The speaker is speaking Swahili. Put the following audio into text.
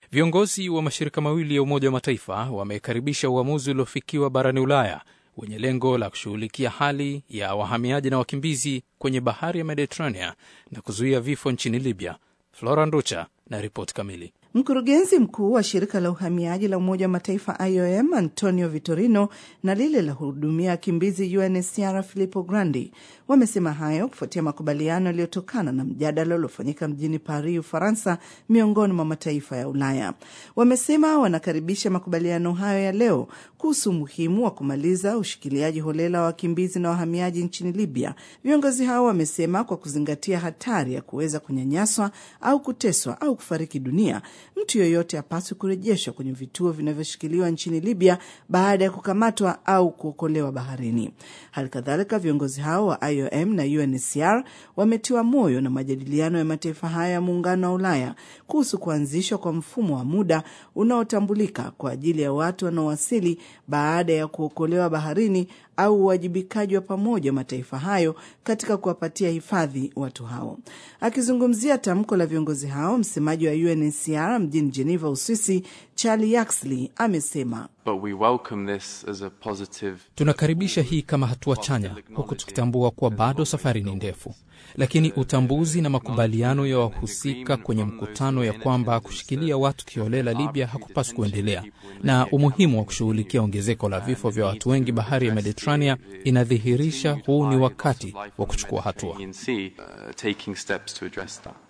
Viongozi wa mashirika mawili ya Umoja wa Mataifa wamekaribisha uamuzi uliofikiwa barani Ulaya wenye lengo la kushughulikia hali ya wahamiaji na wakimbizi kwenye bahari ya Mediterranean na kuzuia vifo nchini Libya. Flora Nducha na ripoti kamili. Mkurugenzi mkuu wa shirika la uhamiaji la Umoja wa Mataifa IOM Antonio Vitorino na lile la hudumia wakimbizi UNHCR Filippo Grandi wamesema hayo kufuatia makubaliano yaliyotokana na mjadala uliofanyika mjini Paris, Ufaransa, miongoni mwa mataifa ya Ulaya. Wamesema wanakaribisha makubaliano hayo ya leo kuhusu umuhimu wa kumaliza ushikiliaji holela wa wakimbizi na wahamiaji nchini Libya. Viongozi hao wamesema kwa kuzingatia hatari ya kuweza kunyanyaswa au kuteswa au kufariki dunia mtu yeyote apaswi kurejeshwa kwenye vituo vinavyoshikiliwa nchini Libya baada ya kukamatwa au kuokolewa baharini. Hali kadhalika, viongozi hao wa IOM na UNHCR wametiwa moyo na majadiliano ya mataifa haya ya muungano wa Ulaya kuhusu kuanzishwa kwa mfumo wa muda unaotambulika kwa ajili ya watu wanaowasili baada ya kuokolewa baharini au uwajibikaji wa pamoja wa mataifa hayo katika kuwapatia hifadhi watu hao. Akizungumzia tamko la viongozi hao, msemaji wa UNHCR mjini Geneva, Uswisi, Charlie Yaxley amesema positive... tunakaribisha hii kama hatua chanya, huku tukitambua kuwa bado safari ni ndefu, lakini utambuzi na makubaliano ya wahusika kwenye mkutano ya kwamba kushikilia watu kiholela Libya hakupaswi kuendelea na umuhimu wa kushughulikia ongezeko la vifo vya watu wengi bahari ya Mediterania inadhihirisha huu ni wakati wa kuchukua hatua.